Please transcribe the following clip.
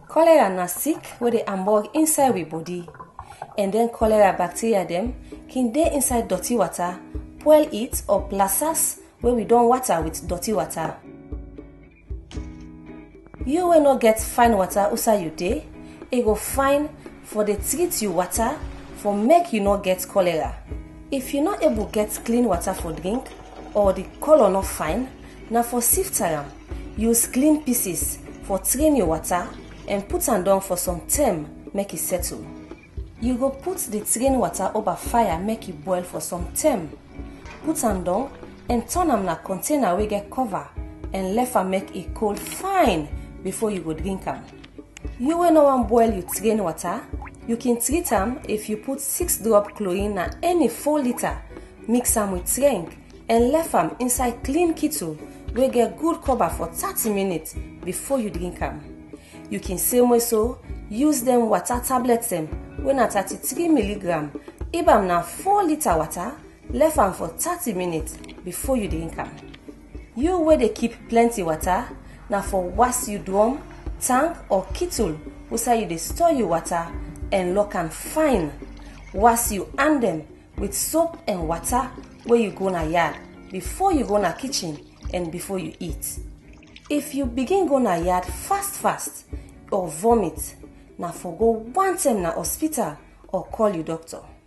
Cholera na sick wey dey hamburg inside we body and then cholera bacteria dem can dey inside dirty water, boil it or plasas wey we don water with dirty water. You wey no get fine water outside you dey, e go fine for dey treat you water for make you no get cholera. If you no able get clean water for drink or the colour no fine, na for sift am, use clean pieces for train your water and put am down for some time make e settle. You go put the train water over fire make e boil for some time. Put am down and turn am na container wey get cover and left am make e cold fine before you go drink am. You wey no wan boil your train water, you can treat am if you put six drop chlorine na any four litre mix am with drink and left am inside clean kettle wey get good cover for thirty minutes before you drink am. You can same way so use dem water tablet dem wey na thirty-three milligram if am na four litre water left am for thirty minutes before you drink am. You wey dey keep plenty water na for was you drum, tank or kettle outside you dey store your water and lock am fine. Was you hand dem with soap and water wey you go na yard before you go na kitchen and before you eat. If you begin go na yard fast fast or vomit, na for go one time na hospital or call your doctor.